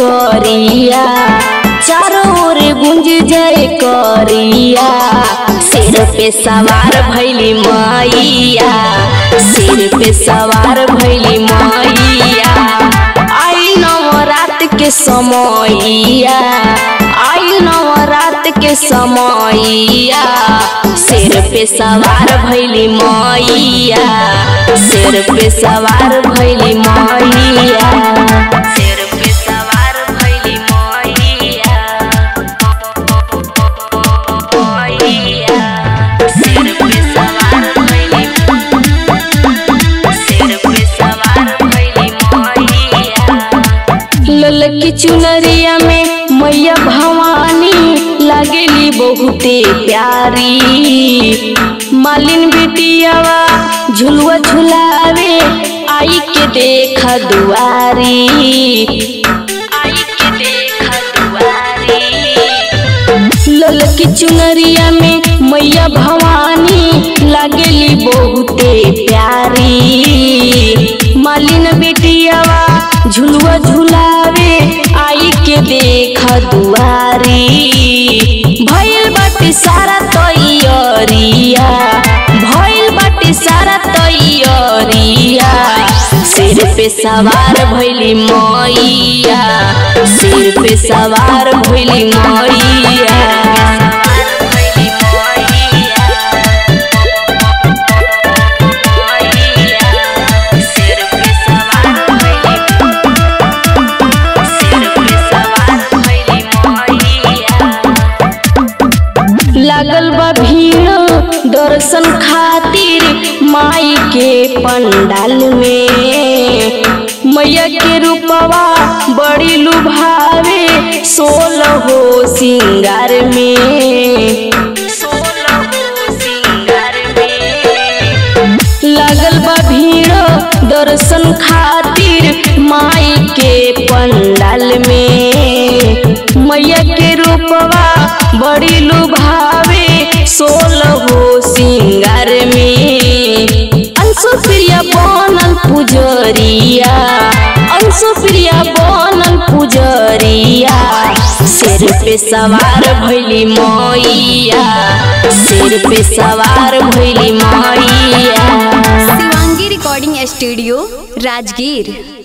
करिया चारों ओर गुंज जय करिया सिर पे सवार भैली मैया सिर पे सवार भैली मैया आई नवरात के समैया आई नवरात के समैया सिर पे सवार भैली मैया सिर पे सवार भैली मैया सिर पे सवार भैली मैया मैया सिर पे सवार भैली सिर पे सवार भैली मैया ललकी चुनरिया में मैया भवानी लगेली बहुते प्यारी मालिन बेटियावा झुलुआ झुलावे आई के देखा दुआरी आई के देखा दुआरी ललकी चुनरिया में मैया भवानी लगेली बहुते प्यारी मालिन बेटियावा झुलुआ झुलावे आई के देखा दुआरी भइल बाटे सारा तैयारिया भइल बाटे सारा तैयारिया सिर पे सवार भइली मैया सिर पे सवार भइली मैया सिर पे सवार भइली सिर पे सवार भइली मैया लागल बा भीड़ दर्शन खातिर माई के पंडाल में मैया के रूपवा बड़ी लुभावे सोलह हो सिंगार में सोलह हो सिंगार में लागल बा भीड़ दर्शन खातिर माई के पंडाल में मैया के रूपवा बड़ी लुभावे सोलह हो सिंगार में अंशु प्रिया बनल पुजरिया अंशु प्रिया बनल पुजरिया सिर पे सवार भैली मैया सिर पे सवार भैली मैया शिवांगी रिकॉर्डिंग स्टूडियो राजगीर